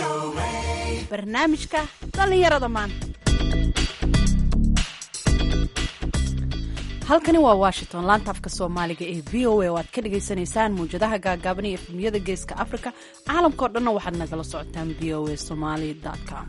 barnaamijka dhallinyarada maanta halkani waa washington laanta afka soomaaliga ee v o a oo aad ka dhagaysanaysaan mawjadaha gaagaaban iyo efemiyada geeska africa caalamkao dhanna waxaad nagala socotaan v o a somaly com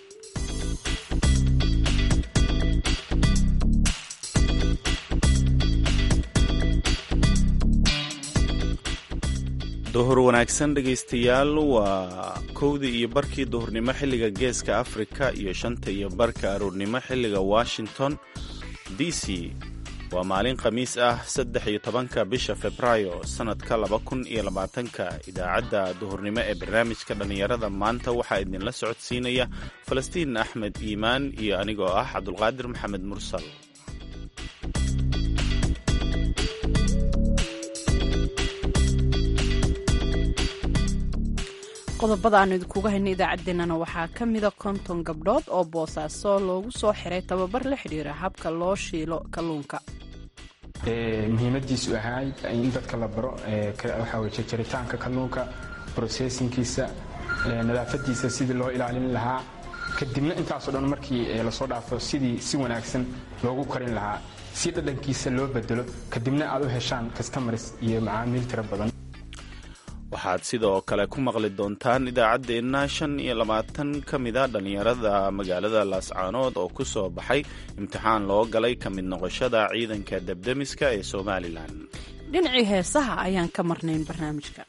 duhur wanaagsan dhegaystayaal waa kowdii iyo barkii duhurnimo xilliga geeska afrika iyo shanta iyo barka aroornimo xilliga washington d c waa maalin khamiis ah saddex iyo tobanka bisha februaayo sannadka laba kun iyo labaatanka idaacadda duhurnimo ee barnaamijka dhallinyarada maanta waxaa idinla socodsiinaya falastiin axmed iimaan iyo anigoo ah cabdulqaadir maxamed mursal qodobada aanu idinkuga hayna idaacaddeenana waxaa ka mida konton gabdhood oo boosaaso loogu soo xiray tababar la xidhiira habka loo shiilo kalluunka muhiimadiisu ahaay in dadka la baro waxaa jaritaanka kalluunka brocessinkiisa nadaafadiisa sidii loo ilaalin lahaa kadibna intaasoo dhan markii lasoo dhaafo sidii si wanaagsan loogu karin lahaa si dhadhankiisa loo bedelo kadibna aad u heshaan customars iyo macaamiil tiro badan waxaad sidoo kale ku maqli doontaan idaacaddeenna shan iyo labaatan ka mida dhallinyarada magaalada laascaanood oo ku soo baxay imtixaan loo galay ka mid noqoshada ciidanka debdemiska ee somalilan dhinacii heesaha ayaan ka marnayn barnaamijka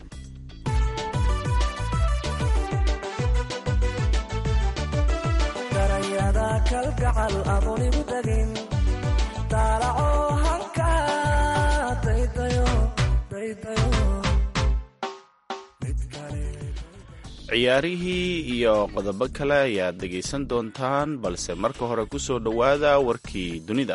ciyaarihii iyo qodobo kale ayaad dhegaysan doontaan balse marka hore ku soo dhowaada warkii dunida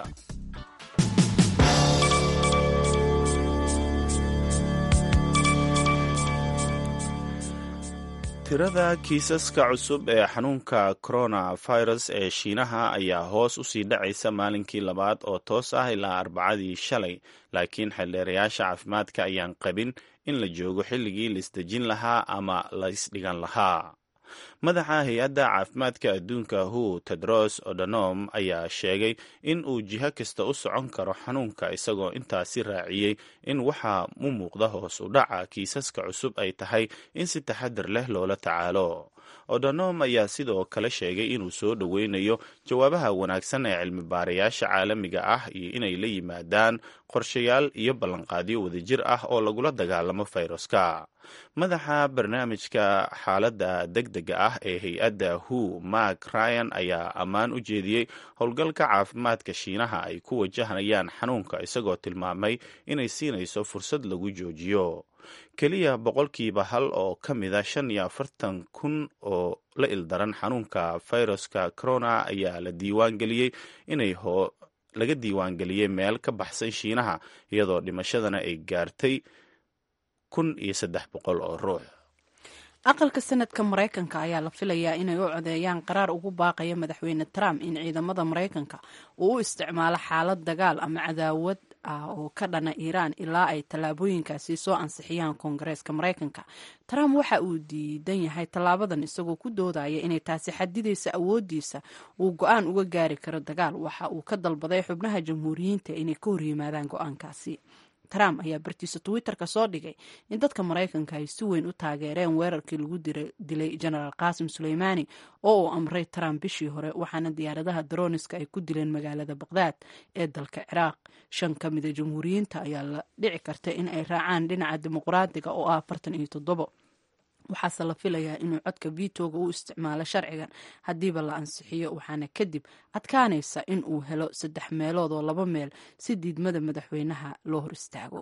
tirada kiisaska cusub ee xanuunka coronavirus ee shiinaha ayaa hoos u sii dhacaysa maalinkii labaad oo toos ah ilaa arbacadii shalay laakiin xeeldheerayaasha caafimaadka ayaan qabin in la joogo xilligii la isdejin lahaa ama la isdhigan lahaa madaxa hay-adda caafimaadka adduunka hu tedros odonom ayaa sheegay in uu jiho kasta u socon karo xanuunka isagoo intaasi raaciyey in waxaa u muuqda hoos u dhaca kiisaska cusub ay tahay in si taxadir leh loola tacaalo odonom ayaa sidoo kale sheegay inuu soo dhoweynayo jawaabaha wanaagsan ee cilmi baarayaasha caalamiga ah iyo inay la yimaadaan qorshayaal iyo ballanqaadyo wadajir ah oo lagula dagaalamo fayraska madaxa barnaamijka xaaladda deg dega ah ee hay-adda hu mark ryan ayaa ammaan u jeediyey howlgalka caafimaadka shiinaha ay ku wajahnayaan xanuunka isagoo tilmaamay inay siinayso fursad lagu joojiyo keliya boqolkiiba hal oo ka mida shan iyo afartan kun oo la ildaran xanuunka fayraska corona ayaa la diiwaan geliyey inay laga diiwaangeliyey meel ka baxsan shiinaha iyadoo dhimashadana ay gaartay kun iyo saddex boqol oo ruux aqalka sanadka maraykanka ayaa la filayaa inay u codeeyaan qaraar ugu baaqaya madaxweyne trump in ciidamada maraykanka uu u isticmaalo xaalad dagaal ama cadaawad ah oo ka dhana iiraan ilaa ay tallaabooyinkaasi soo ansixiyaan koongareeska maraykanka trump waxa uu diidan yahay tallaabadan isagoo ku doodaya inay taasi xadidaysa awoodiisa uu go-aan uga gaari karo dagaal waxa uu ka dalbaday xubnaha jamhuuriyiinta inay ka horyimaadaan go-aankaasi trump ayaa bartiisa twitter-ka soo dhigay in dadka maraykanka ay si weyn u taageereen weerarkii lagu dilay genaraal qaasim suleymaani oo uu amray trump bishii hore waxaana diyaaradaha daroniska ay ku dileen magaalada baqdaad ee dalka ciraaq shan ka mida jamhuuriyiinta ayaa la dhici karta in ay raacaan dhinaca dimuqraadiga oo ah afartan iyo toddobo waxaase la filayaa inuu codka vitoga u isticmaalo sharcigan haddiiba la ansixiyo waxaana kadib adkaanaysa in uu helo saddex meelood oo laba meel si diidmada madaxweynaha loo hor istaago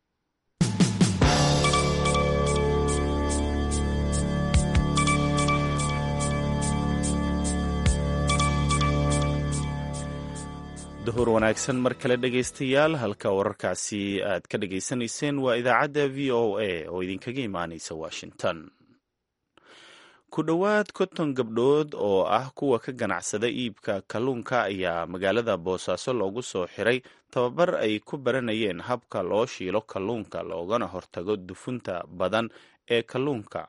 duhur wanaagsan mar kale dhegaystayaal halka wararkaasi aad ka dhegaysanayseen waa idaacadda v o a oo idinkaga imaanaysa washington ku dhowaad konton gabdhood oo ah kuwa ka ganacsada iibka kalluunka ayaa magaalada boosaaso loogu soo xiray tababar ay ku baranayeen habka loo shiilo kalluunka loogana hortago dufunta badan ee kalluunka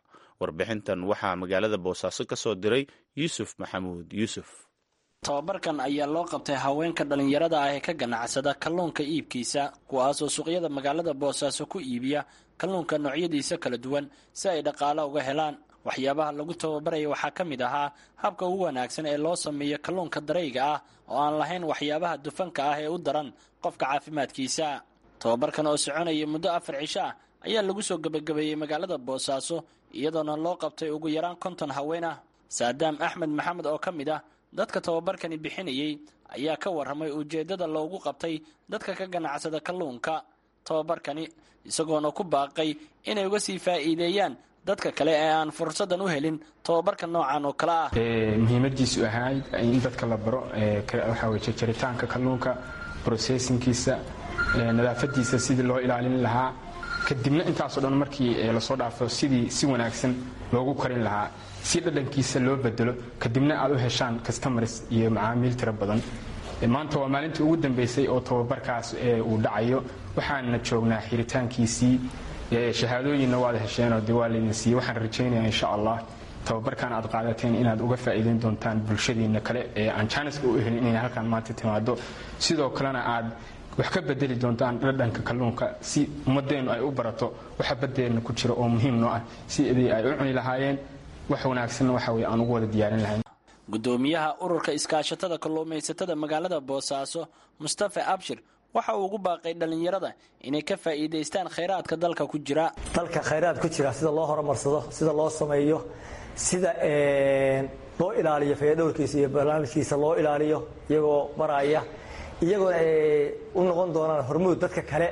warbixintan waxaa magaalada boosaaso ka soo diray yuusuf maxamuud yuusuf tababarkan ayaa loo qabtay haweenka dhallinyarada ah ee ka ganacsada kalluunka iibkiisa kuwaasoo suuqyada magaalada boosaaso ku iibiya kalluunka noocyadiisa kala duwan si ay dhaqaalo uga helaan waxyaabaha lagu tababaraya waxaa ka mid ahaa habka ugu wanaagsan ee loo sameeyo kalluunka darayga ah oo aan lahayn waxyaabaha dufanka ah ee u daran qofka caafimaadkiisa tababarkan oo soconaya muddo afar cisho ah ayaa lagu soo gebagabeeyey magaalada boosaaso iyadoona loo qabtay ugu yaraan konton haween ah saadaam axmed maxamed oo ka mid ah dadka tababarkani bixinayey ayaa ka warramay ujeeddada loogu qabtay dadka ka ganacsada kalluunka tababarkani isagoona ku baaqay inay uga sii faa'iideeyaan dadka kale ee aan fursadan u helin tababarka noocan oo kale ah muhiimadiisu ahayd in dadka la baro waxaa weye jarjaritaanka kalluunka processinkiisa nadaafadiisa sidii loo ilaalin lahaa kadibna intaasoo dhan markii lasoo dhaafo sidii si wanaagsan loogu karin lahaa si dhadhankiisa loo bedelo kadibna aad u heshaan customars iyo macaamiil tiro badan maanta waa maalintii ugu dambeysay oo tababarkaas uu dhacayo waxaana joognaa xiritaankiisii shahaadooyinna waad hesheenoo de waa laydin siiyey waxaan rajaynaya insha allah tababarkan aad qaadateen inaad uga faa'iideyn doontaan bulshadiinna kale ee aan jaaniska u helin inay halkaan maanta timaado sidoo kalena aad wax ka bedeli doontaan dhadhanka kalluunka si ummadeennu ay u barato waxa baddeenna ku jira oo muhiim noo ah sidii ay u cuni lahaayeen wax wanaagsanna waxa weye aan ugu wada diyaarin lahayn gudoomiyaha ururka iskaashatada kalluumaysatada magaalada boosaaso mustafa abshir waxa uu ugu baaqay dhallinyarada inay ka faa'iidaystaan khayraadka dalka ku jira dalka khayraad ku jira sida loo horumarsado sida loo sameeyo sida loo ilaaliyo fayadhowrkiisa iyo barnaamijkiisa loo ilaaliyo iyagoo baraya iyagoona ay u noqon doonaan hormuud dadka kale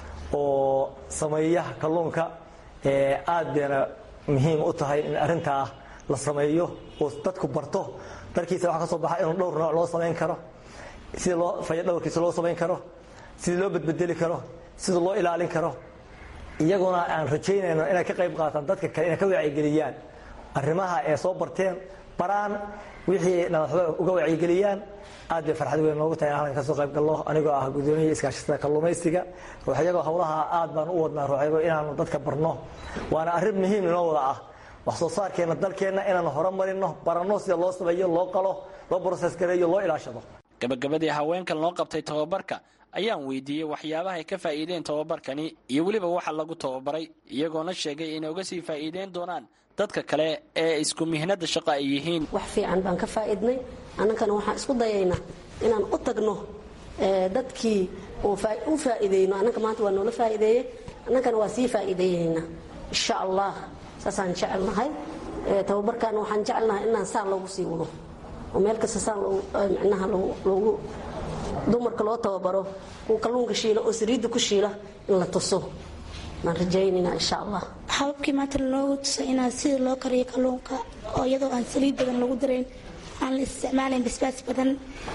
oo sameeya kalluunka aad bayna muhiim u tahay in arrintaa la sameeyo oo dadku barto dalkiisa waxa ka soo baxa inuu dhowr nooc loo samayn karo sida loo fayadhowrkiisa loo samayn karo sidii loo badbedeli karo sida loo ilaalin karo iyaguna aan rajaynayno inay ka qayb qaataan dadka kale inay ka wacyigeliyaan arrimaha ee soo barteen baraan wixii nadaafada uga wacyigeliyaan aad bay farxad weyn noogu tahay halkan kasoo qayb gallo anigoo ah gudoomiya iskaashatada kalluumaysiga ruuxyagoo howlaha aad baan u wadnaa ruuxyago inaanu dadka barno waana arrin muhiim inoo wada ah wax soo saarkeenna dalkeenna inaanu horumarino baranno sida loo sameeyo loo qalo loo broses gareeyo loo ilaashado gabagabadii haweenkan loo qabtay tababarka ayaan weydiiyey waxyaabaha ay ka faa'iideen tababarkani iyo weliba waxa lagu tababaray iyagoona sheegay inay uga sii faa'iideyn doonaan dadka kale ee isku mihnada shaqo ay yihiin wax fiican baan ka faa'iidnay annagana waxaan isku dayaynaa inaan u tagno dadkii u faa'iideyno annaga maanta waa noola faa'iideeyey annagana waa sii faa'iideeyeynaa insha allah saasaan jecelnahay tababarkaana waxaan jecelnahay inaan saan loogu sii wado oo meel kasta saan micnaha loogu dumarka loo tababaro kuwa kalluunka shiila oo saliidda ku shiila in la tuso baan rajaynaynaa insha allah hababkii maanta loogu tusay inaan sida loo kariyo kalluunka oo iyadoo aan saliid badan lagu darayn aan la isticmaalayn basbaas badan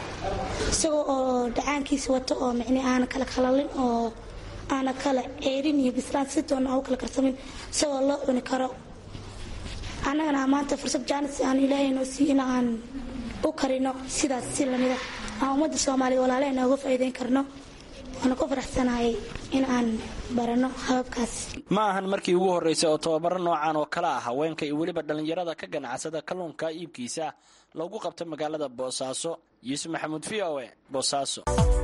isagoo oo dhacaankiisa wato oo micni aana kala kalalin oo aana kala ceerin iyo bislaan si doona aan u kala karsamin isagoo loo cuni karo annagana maanta fursad jaanis aan ilaahay noo siiy in aan u karino sidaas si lamida aan ummadda soomaaliya walaalehena uga faa'iideyn karno waana ku faraxsanahay in aan barano hababkaas ma ahan markii ugu horreysay oo tababaro noocan oo kale ah haweenka iyo weliba dhallinyarada ka ganacsada kalluunka iibkiisa loogu qabto magaalada boosaaso yuusuf maxamuud v o e boosaaso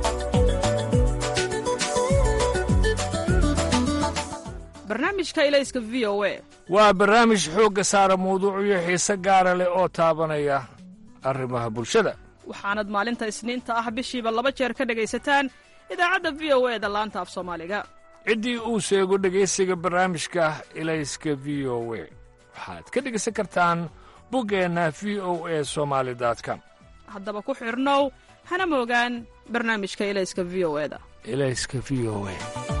barnaamijka ilayska v o e waa barnaamij xoogga saara mawduucyo xiise gaara leh oo taabanaya arrimaha bulshada waxaanad maalinta isniinta ah bishiiba laba jeer ka dhegaysataan idaacadda v o e da laanta af soomaaliga ciddii uu sheego dhegaysiga barnaamijka ilayska v o we waxaad ka dhegaysan kartaan buggeenna v o e somaali com haddaba ku xidhnow hana moogaan barnaamijka ilayska v o e da ilayska v o e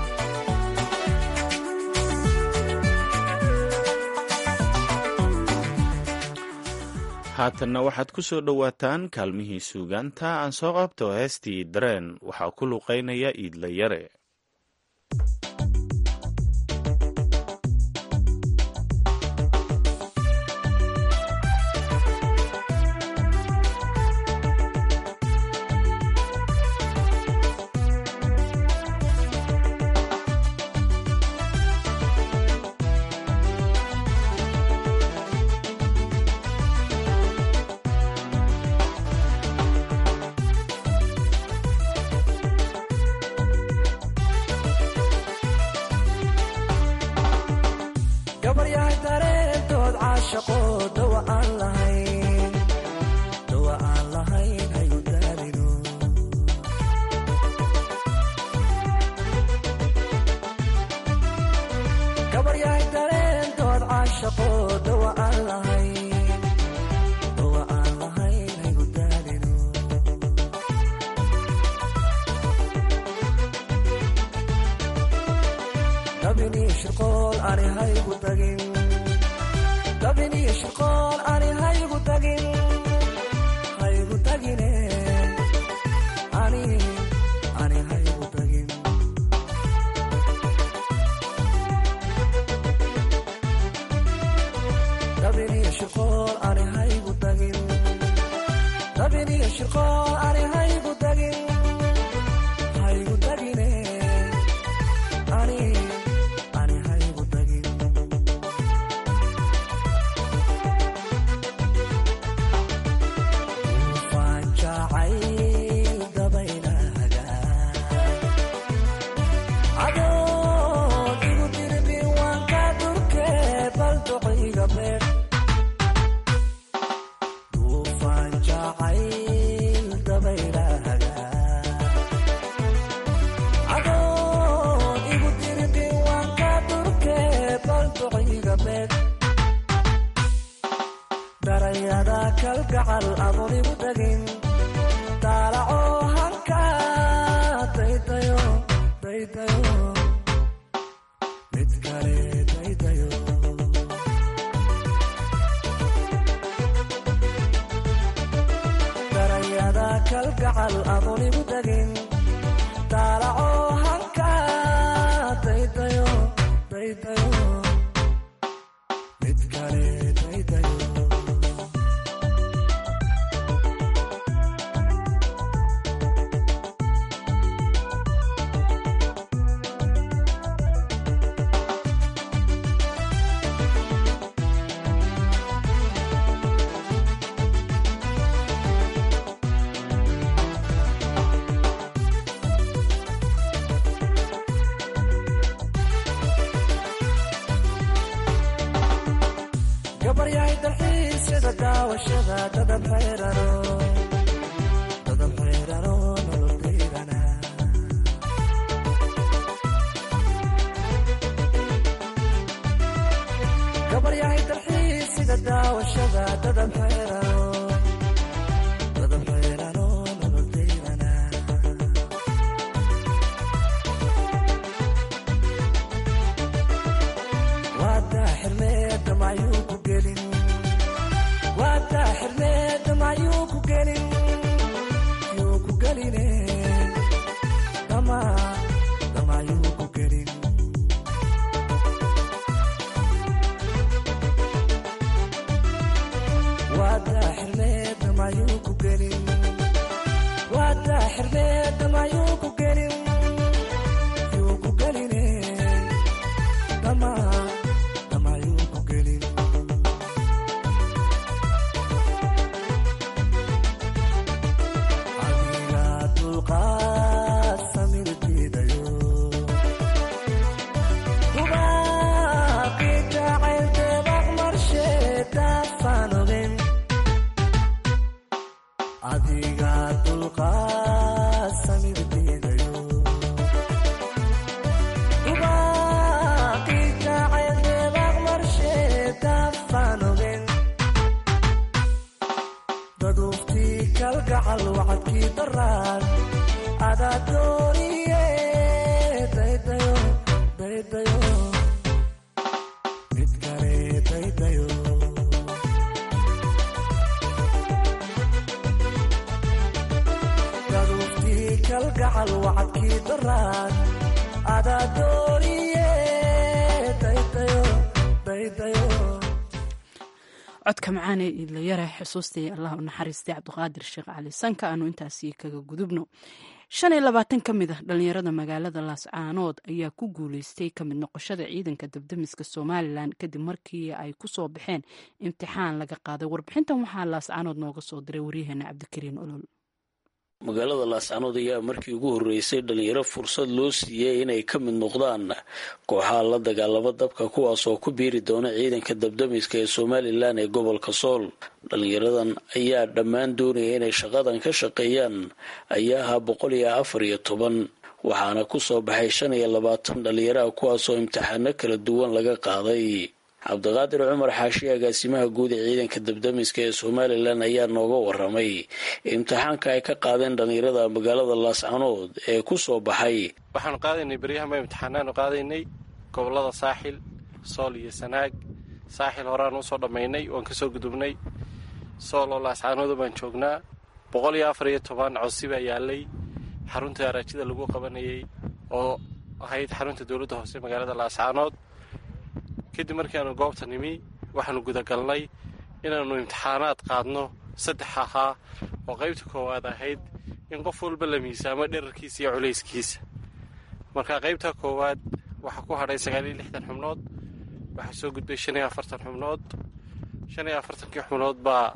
haatanna waxaad ku soo dhowaataan kaalmihii suugaanta aan soo qabto heestii dareen waxaa ku luqaynaya iidla yare caashaqo dawa aan lahayn dawa aan lahayn hayu daalino gabaryahay dareentood caashaqo dawa aan lahayn dawa aan lahayn hayu daalino dabinii shirqool ani haygu tagin dabinii shirqool ani haygu tagin haygu tagine ani ani haygu tagin dabinii shirqool ani haygu tagin dabinii shirqool ani haygu tagin haygu tagine ani ani haygu tagin ufaan jacayl dabaylahaga adoon igu dirbin waan ka durke bal duciga beer ufaan jacayl dabaylahaga adoon igu dirbin waan ka durke bal duciga beer darayada kalgacal adoon igu tagin daalaco hanka daydayo daydayo mid kale daydayo darayada kalgacal adoon igu tagin daalaco hanka daydayo daydayo mid kale daydayo gabaryahay dalxiisyada daawashada dadab xayrano dadab xayrano nololdaydana gabaryahay dalxiisyada daawashada dadab xayrano dadab xayrano nololdaydana waadaa xirmeeda mayuu ku gelin waadaa xirmeeda mayuu ku gelin yuu ku geline dama dama yuu ku gelin waadaa xirmeeda mayuu ku gelin waadaa xirmeeda mayuu ku gelin yuu ku geline dama dama yuu ku gelin adiga dulqaad samir diidayo dubaaqii jacayl deebaq marshe daafaan ogen adiga dulqaad samir diidayo dubaaqii jacayl deebaq marshe daafaan ogen daduuftii kalgacal wacadkii daraan adaa dooniye daydayo daydayo mid kale daydayo daduuftii kalgacal wacadkii daraan adaa dooniye daydayo daydayo codka macaane idlayare xusuustii allah u naxariistay cabdiqaadir sheekh cali sanka aanu intaasi kaga gudubno shan iyo labaatan ka mid ah dhalinyarada magaalada laascaanood ayaa ku guuleystay ka mid noqoshada ciidanka dabdamiska somalilan kadib markii ay ku soo baxeen imtixaan laga qaaday warbixintan waxaa laascaanood nooga soo diray waryaheena cabdikariin olol magaalada laascanood ayaa markii ugu horreysay dhalinyaro fursad loo siiyey inay ka mid noqdaan kooxaha la dagaalamo dabka kuwaas oo ku biiri doona ciidanka dabdamiska ee somalilan ee gobolka sool dhalinyaradan ayaa dhammaan doonaya inay shaqadan ka shaqeeyaan ayaa ahaa boqol iyo afar iyo toban waxaana ku soo baxay shan iyo labaatan dhalinyaraha kuwaasoo imtixaano kala duwan laga qaaday cabdiqaadir cumar xaashi agaasimaha guud ee ciidanka dabdamiska ee somalilan ayaa nooga waramay imtixaanka ay ka qaadeen dhalinyarada magaalada laascanood ee ku soo baxay waxaanu qaadaynay beryahanba imtixaanaanu qaadaynay gobolada saaxil sool iyo sanaag saaxil horeaan usoo dhammaynay waan kasoo gudubnay sool oo laascanooda baan joognaa boqol iyo afar iyo toban codsi baa yaalay xarunta araajida lagu qabanayay oo ahayd xarunta dowladda hoose magaalada laascanood kadib markiaanu goobta nimi waxaanu gudagalnay inaannu imtixaanaad qaadno saddex ahaa oo qaybta koowaad ahayd in qof walba la miisaamo dherarkiisa iyo culayskiisa marka qaybta koowaad waxaa ku hadhay sagaaliyo lixdan xubnood waxaa soo gudbay shan iyo afartan xubnood shan iyo afartankii xubnood baa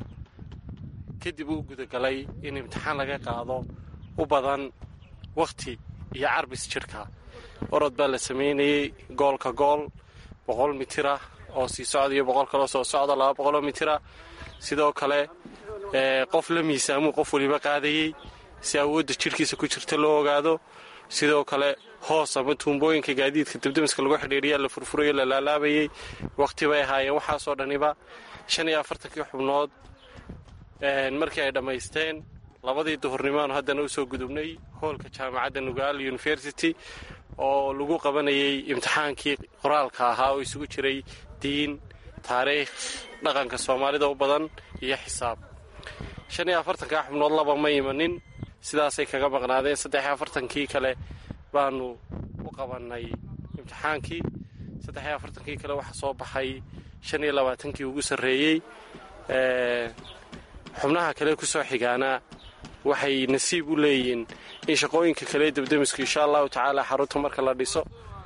kadib uu gudagalay in imtixaan laga qaado u badan wakhti iyo carbis jidhka orod baa la samaynayey goolka gool boqol mitira oo sii socda iyo boqol kaloo soo socda laba boqoloo mitira sidoo kale qof la miisaamuu qof weliba qaadayey si awoodda jidhkiisa ku jirta loo ogaado sidoo kale hoos ama tuumbooyinka gaadiidka dabdamiska lagu xidhiiriyaa la furfurayo la laalaabayey wakhti bay ahaayeen waxaasoo dhaniba shan iyo afartankii xubnood markii ay dhammaysteen labadii duhurnimaanu haddana usoo gudubnay hoolka jaamacadda nugaal university oo lagu qabanayay imtixaankii qoraalka ahaa oo isugu jiray diin taariikh dhaqanka soomaalida u badan iyo xisaab shan iyo afartankaa xubnood laba ma imanin sidaasay kaga maqnaadeen saddex iyo afartankii kale baanu u qabannay imtixaankii saddex iyo afartankii kale waxaa soo baxay shan iyo labaatankii ugu sarreeyey xubnaha kale ku soo xigaana waxay nasiib u leeyihiin in shaqooyinka kale dabdamisku insha allahu tacaala xarunta marka la dhiso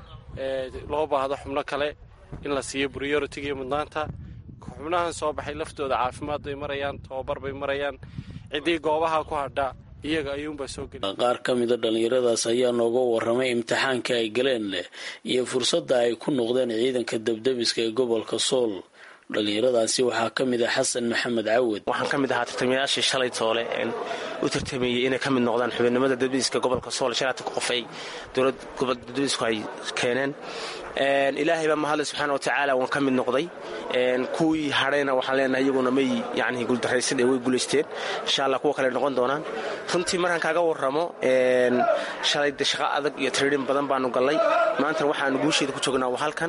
loo baahdo xubno kale in la siiyo brioritiga iyo mudnaanta xubnahan soo baxay laftooda caafimaad bay marayaan tababar bay marayaan ciddii goobaha ku hadha iyaga ayuunbaa soo geli qaar ka mida dhallinyaradaas ayaa nooga waramay imtixaanka ay galeen leh iyo fursadda ay ku noqdeen ciidanka dabdamiska ee gobolka sool dhallinyaradaasi waxaa ka mid ah xasan maxamed cawad waxaan ka mid ahaa tartamayaashii shalay toole u tartameeyey inay ka mid noqdaan xubinnimada dabdamiska gobolka sool shalaatan qof ay dowlad gobol dabdamisku ay keeneen ilaahay baa mahadle subxaana watacaala waan ka mid noqday kuwii hadhayna waxaan leenahay iyaguna may yani guuldaraysan ee way guulaysteen insha allah kuwa kale noqon doonaan runtii markaan kaaga warramo shalay de shaqo adag iyo tiriirin badan baanu gallay maantana waxaanu guusheeda ku joognaa waa halkan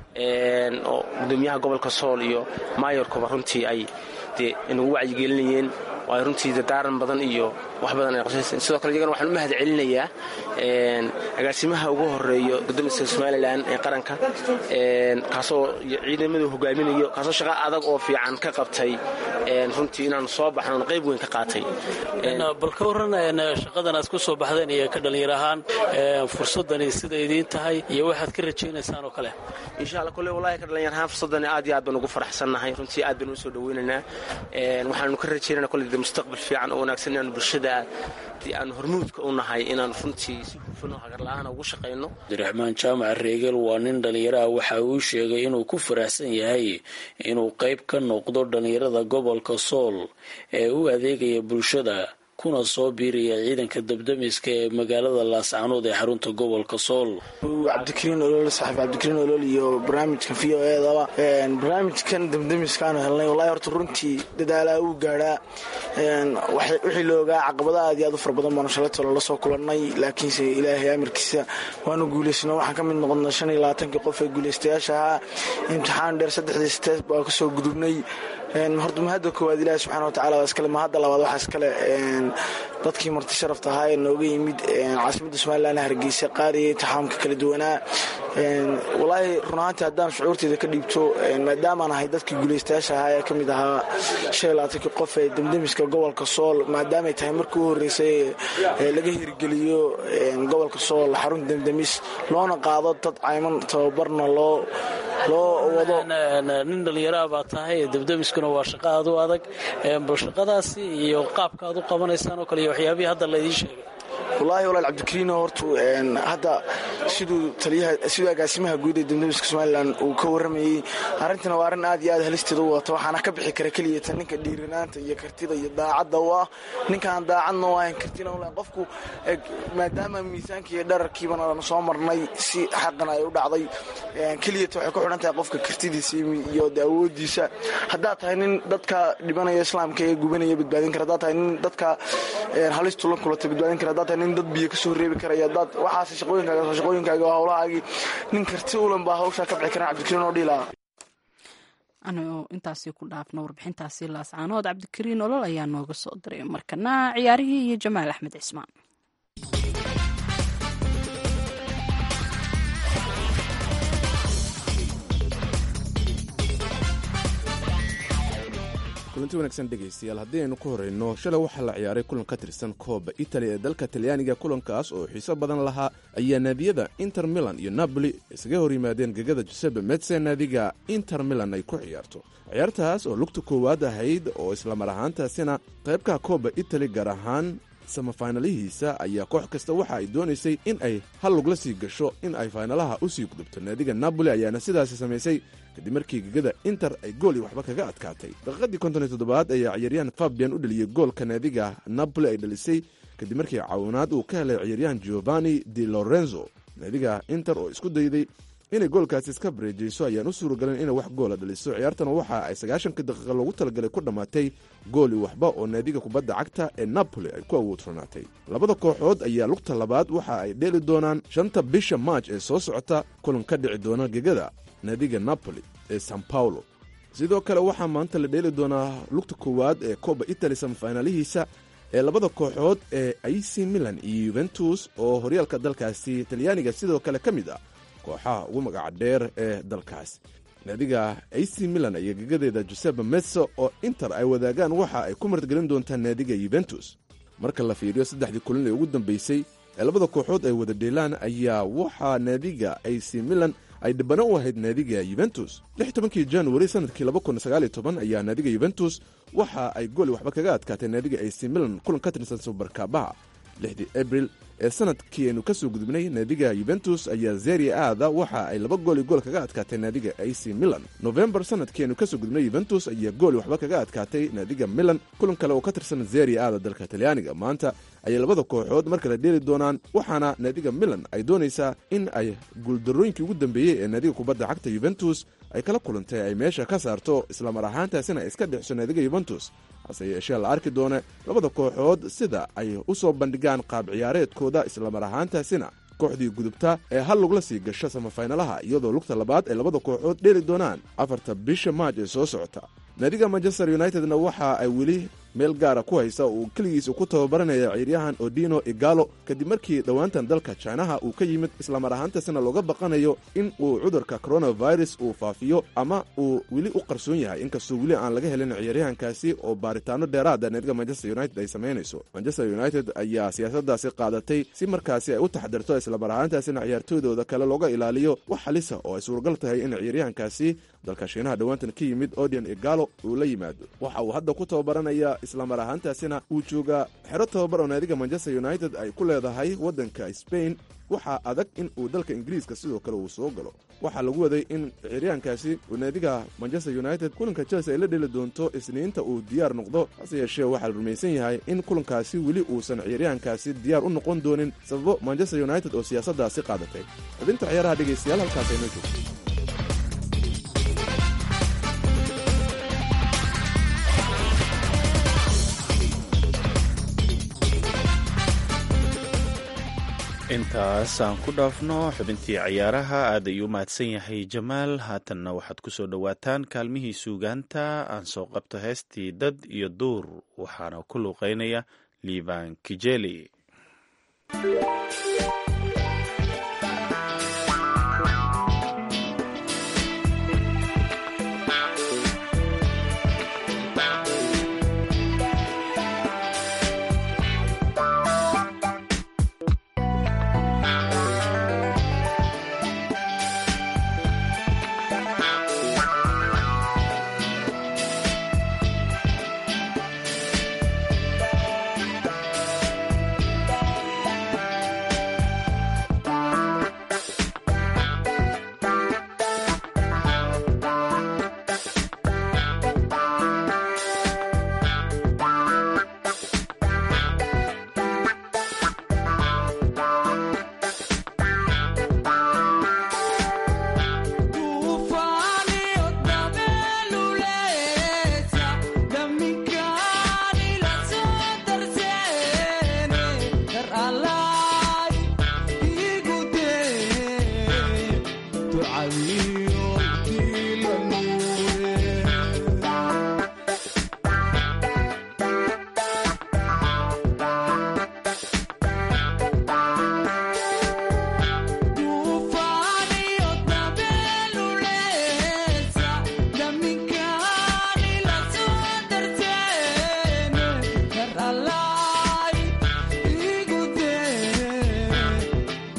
oo gudoomiyaha gobolka sool iyo maayorkuba runtii ay dee inagu wacyigelinayeen oo ay runtii dadaaran badan iyo wax badan ay qabsayseen sidoo kale iyagana waxaan u mahad celinayaa agaasimaha ugu horeeyo gudoomiska somalilan ee qaranka kaasoo ciidamadu hogaaminayo kaasoo shaqa adag oo fiican ka qabtay runtii inaanu soo baxnoon qayb weyn ka qaatay bal ka warran shaqadan aad ku soo baxdeen iyo ka dhallinyar ahaan fursadani sida idiin tahay iyo waxaad ka rajaynaysaan oo kale insha alla kole wallahi ka dhallinyar ahaan fursadani aad iyo aad baan ugu faraxsannahay runtii aad baan u soo dhaweynaynaa waxaanu ka rajaynana kole de mustaqbal fiican oo wanaagsan inaanu bulshada aanu hormuudka u nahay inaanu runtii si hufan oo hagarla-aana ugu shaqayno abdiraxmaan jaamac reegel waa nin dhallinyaraha waxa uu sheegay inuu ku faraxsan yahay inuu qayb ka noqdo dhallinyarada gobolka sool ee u adeegaya bulshada kuna soo biiraya ciidanka dabdamiska ee magaalada laascanood ee xarunta gobolka sool cabdikariin olol saaxiib cabdikariin olol iyo barnaamijkan v o edaba barnaamijkan dabdamiskaanu helnay wallahi horta runtii dadaalaa uu gaadhaa wixii la ogaa caqabada aad iyo aad u fara badan baanu shalaytolo la soo kulannay laakiinse ilaahay amarkiisa waanu guulaysano waxaan ka mid noqonnay shan iyo labaatankii qof ee guulaystayaasha ahaa imtixaan dheer saddexdii stees baa kasoo gudubnay horta mahadda koowaad ilaahi subxana watacala waa iskale mahadda labaad waxaa iskale dadkii marti sharafta ahaa ee nooga yimid caasimadda somalilan hargeysa qaadaya intixaamka kala duwanaa walaahi run ahaantii haddaan shucuurteeda ka dhiibto maadaamaan ahay dadkii guulaystayaasha ahaa ee ka mid ahaa shan iyo labaatankii qof ee damdamiska gobolka sool maadaamay tahay markii u horreysay ee laga hirgeliyo gobolka sool xarun damdamis loona qaado dad cayman tababarna loo loo wado nin dhallinyaraha baa tahay debdemiskuna waa shaqo aad u adag bal shaqadaasi iyo qaabka aad u qabanaysaan oo kale iyo waxyaabihii hadda laydiin sheegay wallaahi walaal cabdikariino hortu hadda siduu taliyaha siduu agaasimaha guud ee dibdemiska somalilan uu ka warramayey arrintana waa arrin aad iyo aad halisteeda u wata waxaana ka bixi kara keliyata ninka dhiiranaanta iyo kartida iyo daacadda u ah ninkaan daacadna u ahayn kartina u lahayn qofku maadaama miisaanka iyo dhararkiibana soo marnay si xaqana ay u dhacday keliyata waxay ku xidhan tahay qofka kartidiisa iyo awoodiisa haddaad tahay nin dadka dhibanaya islaamka ee gubanaya badbaadin kara haddaad tahay nin dadka halistu la kulata badbaadin kara haddaad tahay nin dad biyo ka soo reebi karaya dad waxaas shaqooyinkaaga shaqooyinkaaga waa howlahaagii nin karti ulan baa hawshaa ka bixi karan cabdikariin oo dhiilaa anigo intaasi ku dhaafno warbixintaasi laascaanood cabdikariin olol ayaa nooga soo diray markana ciyaarihii iyo jamaal axmed cismaan kulanti wanaagsan dhegaystayaal haddii aynu ku horrayno shalay waxaa la ciyaaray kulan ka tirsan kooba itali ee dalka talyaaniga kulankaas oo xiiso badan lahaa ayaa naadiyada inter milan iyo napoli isaga hor yimaadeen gegada jusepe metse naadiga inter milan ay ku ciyaarto ciyaartaas oo lugta koowaad ahayd oo islamar ahaantaasina qaybka kooba itali gaar ahaan samafaynalihiisa ayaa koox kasta waxa ay doonaysay in ay hal lugla sii gasho in ay faynalaha u sii gudubto naadiga napoli ayaana sidaasi samaysay kadib markii gegada inter ay gool iyo waxba kaga adkaatay daqiiqadii konton iyo toddobaad ayaa ciyaaryahan fabian u dheliyey goolka naadiga napoli ay dhalisay kadib markii caawinaad uu ka helay ciyaaryahan giovanni di lorenzo naadiga inter oo isku dayday inay goolkaasi iska bareejayso ayaan u suuragalin inay wax goola dhaliso ciyaartana waxa ay sagaashanka daqiiqa loogu talagalay ku dhammaatay gooli waxba oo naadiga kubadda cagta ee napoli ay ku awoodfurnaatay labada kooxood ayaa lugta labaad waxa ay dheeli doonaan shanta bisha maaj ee soo socota kulan ka dhici doona gegada naadiga napoli ee san paulo sidoo kale waxaa maanta la dheeli doonaa lugta koowaad ee kooba itali samafaynalihiisa ee labada kooxood ee ac milan iyo yuventus oo horyaalka dalkaasi talyaaniga sidoo kale ka mid ah kooxaha ugu magaca dheer ee dalkaas naadiga ac milan iyo gegadeeda jusepe metso oo inter ay wadaagaan waxa ay ku martgelin doontaa naadiga yuventus marka la fiiriyo saddexdii kulin ee ugu dambeysay ee labada kooxood ay wada dheelaan ayaa waxaa naadiga ac milan ay dhibano u ahayd naadiga yuventus lix tobankii januari sanadkii laba kun sagaal iyo toban ayaa naadiga yuventus waxa ay gooli waxba kaga adkaatay naadiga ac milan kulan ka tirsan subarkaabaha lixdii abril ee sanadkii aynu ka soo gudubnay naadiga yuventus ayaa zeria aada waxa ay laba gooli gool kaga adkaatay naadiga ac milan nofembar sanadkii aynu kasoo gudubnay yuventus ayaa gooli waxba kaga adkaatay naadiga milan kulan kale oo ka tirsan zeria aada dalka talyaaniga maanta ayay labada kooxood mar kale dheeli doonaan waxaana naadiga milan ay doonaysaa in ay guuldarooyinkii ugu dambeeyey ee naadiga kubadda cagta yuventus ay kala kulantay ay meesha ka saarto islamar ahaantaasina ay iska dhexso naadiga yuventus hase yeeshee la arki doona labada kooxood sida ay u soo bandhigaan qaab ciyaareedkooda islamar ahaantaasina kooxdii gudubta ee hal lugla sii gasho samafaynalaha iyadoo lugta labaad ay labada kooxood dheeli doonaan afarta bisha maaj ee soo socota naadiga manchester unitedna waxa ay weli meel gaara ku haysa uu keligiisa ku tababaranaya ciyaaryahan odino igalo kadib markii dhowaantan dalka jinaha uu ka yimid islamar ahaantaasina looga baqanayo in uu cudurka coronavirus uu faafiyo ama uu weli u qarsoon yahay inkastoo weli aan laga helin ciyaaryahankaasi oo baaritaano dheeraada naadiga manchester united ay samaynayso manchester united ayaa siyaasadaasi qaadatay si markaasi ay u taxdirto islamar ahaantaasina ciyaartooydooda kale looga ilaaliyo wax halisa oo ay suuragal tahay in ciyaaryahankaasi dalka shiinaha dhowaantan ka yimid odian igalo uu la yimaado waxa uu hadda ku tababaranaya islamar ahaantaasina uu joogaa xero tababar oo naadiga manchester united ay ku leedahay waddanka spain waxaa adag in uu dalka ingiriiska sidoo kale uu soo galo waxaa lagu waday in ciyaaryahankaasi uu naadiga manchester united kulanka chelsea ay la dheli doonto isniinta uu diyaar noqdo hase yeeshee waxaa la rumaysan yahay in kulankaasi weli uusan ciyaaryahankaasi diyaar u noqon doonin sababo manchester united oo siyaasaddaasi qaadatay xubinta ciyaaraha dhegaystayaal halkaas aynoo joogto intaas aan ku dhaafno xubintii ciyaaraha aad ayuu u mahadsan yahay jamaal haatanna waxaad ku soo dhowaataan kaalmihii suugaanta aan soo qabto heestii dad iyo duur waxaana ku luuqeynaya liibaan kijeli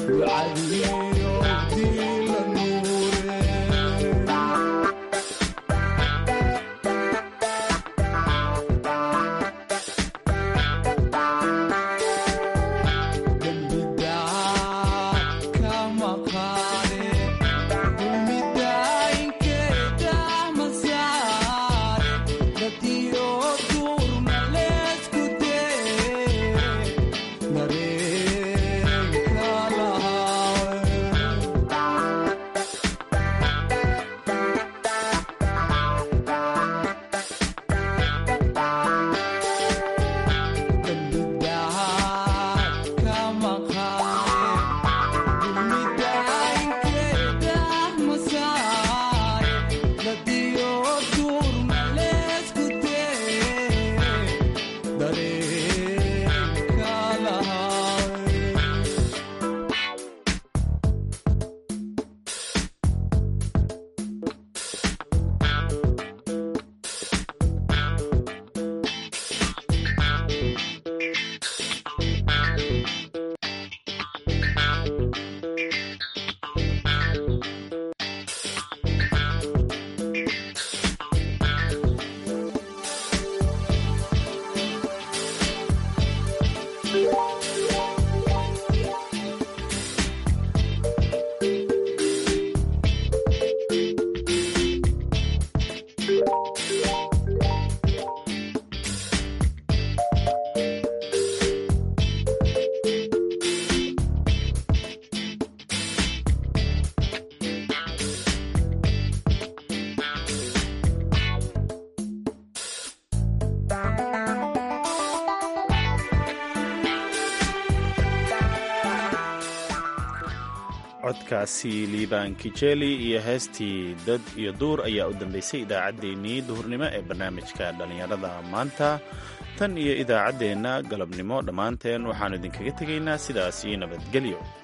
codkaasi liibaan kijeli iyo heestii dad iyo duur ayaa u dambeysay idaacaddeenii duhurnimo ee barnaamijka dhallinyarada maanta tan iyo idaacaddeenna galabnimo dhammaanteen waxaannu idinkaga tegaynaa sidaas iyo nabadgelyo